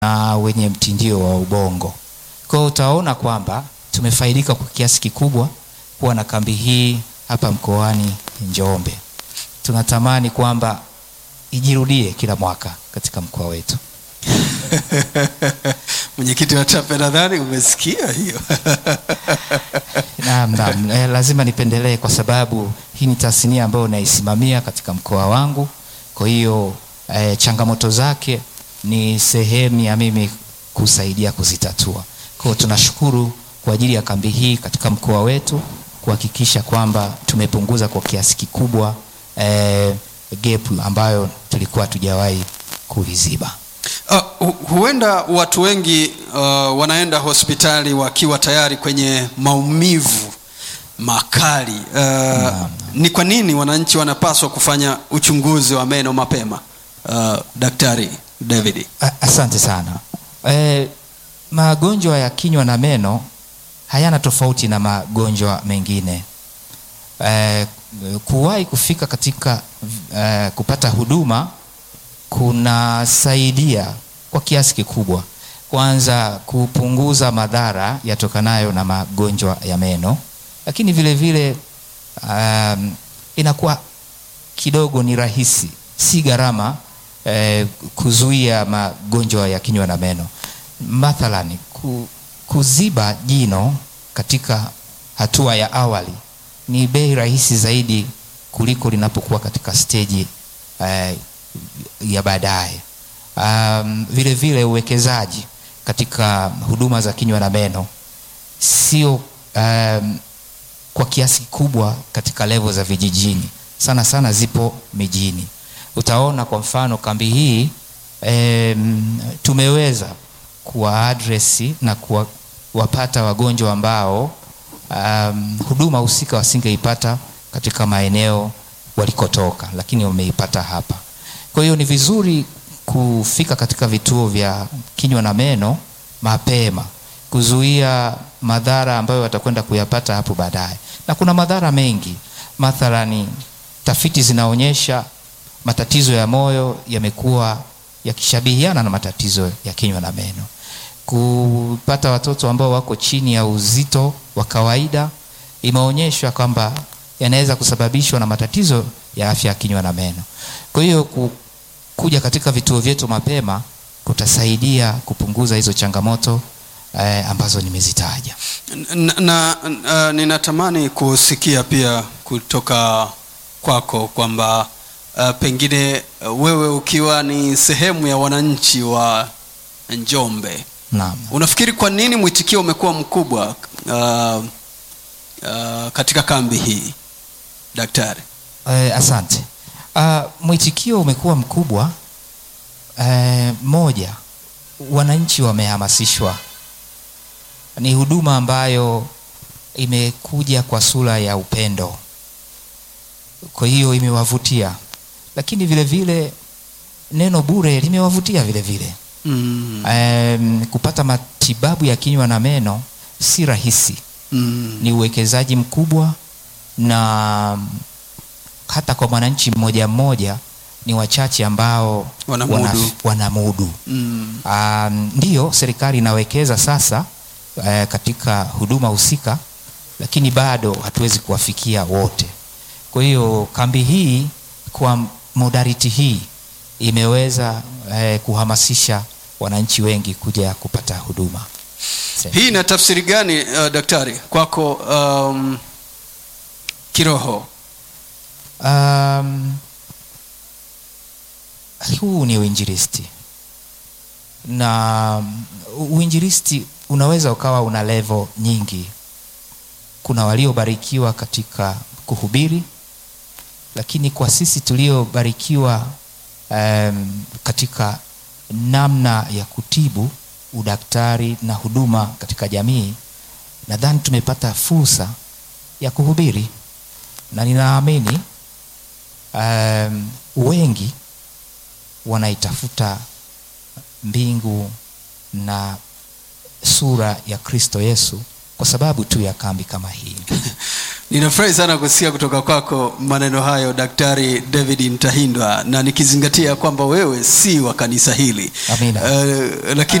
na wenye mtindio wa ubongo. Kwa hiyo utaona kwamba tumefaidika kwa kiasi kikubwa kuwa na kambi hii hapa mkoani Njombe. Tunatamani kwamba ijirudie kila mwaka katika mkoa wetu. Mwenyekiti wa TAPE, nadhani umesikia hiyo. Naam, naam. Eh, lazima nipendelee kwa sababu hii ni tasnia ambayo naisimamia katika mkoa wangu. Kwa hiyo eh, changamoto zake ni sehemu ya mimi kusaidia kuzitatua. Kwa hiyo tunashukuru kwa ajili ya kambi hii katika mkoa wetu kuhakikisha kwamba tumepunguza kwa kiasi kikubwa eh, gap ambayo tulikuwa hatujawahi kuliziba. Uh, hu- huenda watu wengi uh, wanaenda hospitali wakiwa tayari kwenye maumivu makali. Uh, ni kwa nini wananchi wanapaswa kufanya uchunguzi wa meno mapema? Uh, Daktari David. A- Asante sana. E, magonjwa ya kinywa na meno hayana tofauti na magonjwa mengine. E, kuwahi kufika katika e, kupata huduma kunasaidia kwa kiasi kikubwa, kwanza kupunguza madhara yatokanayo na magonjwa ya meno, lakini vile vile um, inakuwa kidogo ni rahisi, si gharama eh, kuzuia magonjwa ya kinywa na meno. Mathalani ku, kuziba jino katika hatua ya awali ni bei rahisi zaidi kuliko linapokuwa katika steji eh, ya baadaye. Um, vile vile uwekezaji katika huduma za kinywa na meno sio um, kwa kiasi kikubwa katika levo za vijijini, sana sana zipo mijini. Utaona kwa mfano kambi hii em, tumeweza kuwaadresi na kuwapata wagonjwa ambao um, huduma husika wasingeipata katika maeneo walikotoka, lakini wameipata hapa. Kwa hiyo ni vizuri kufika katika vituo vya kinywa na meno mapema kuzuia madhara ambayo watakwenda kuyapata hapo baadaye. Na kuna madhara mengi, mathalani tafiti zinaonyesha matatizo ya moyo yamekuwa yakishabihiana na matatizo ya kinywa na meno. Kupata watoto ambao wako chini ya uzito wa kawaida imeonyeshwa kwamba yanaweza kusababishwa na matatizo ya afya ya kinywa na meno. Kwa hiyo ku, kuja katika vituo vyetu mapema kutasaidia kupunguza hizo changamoto eh, ambazo nimezitaja. na, na uh, ninatamani kusikia pia kutoka kwako kwamba uh, pengine uh, wewe ukiwa ni sehemu ya wananchi wa Njombe Naam. unafikiri kwa nini mwitikio umekuwa mkubwa uh, uh, katika kambi hii daktari? Eh, asante. Uh, mwitikio umekuwa mkubwa. Eh, moja, wananchi wamehamasishwa. Ni huduma ambayo imekuja kwa sura ya upendo, kwa hiyo imewavutia, lakini vile vile neno bure limewavutia vile vile. mm. Um, kupata matibabu ya kinywa na meno si rahisi Mm. ni uwekezaji mkubwa na hata kwa mwananchi mmoja mmoja ni wachache ambao Wanamudu. wana- wanamudu. Mm. Um, ndiyo serikali inawekeza sasa eh, katika huduma husika, lakini bado hatuwezi kuwafikia wote. Kwa hiyo kambi hii kwa modality hii imeweza eh, kuhamasisha wananchi wengi kuja kupata huduma. Hii ina tafsiri gani uh, daktari kwako um, kiroho? Um, huu ni uinjilisti na uinjilisti unaweza ukawa una level nyingi. Kuna waliobarikiwa katika kuhubiri, lakini kwa sisi tuliobarikiwa um, katika namna ya kutibu, udaktari na huduma katika jamii, nadhani tumepata fursa ya kuhubiri na ninaamini um, wengi wanaitafuta mbingu na sura ya Kristo Yesu kwa sababu tu ya kambi kama hii. Ninafurahi sana kusikia kutoka kwako maneno hayo Daktari David Mtahindwa, na nikizingatia kwamba wewe si wa kanisa hili Amina. Eh, lakini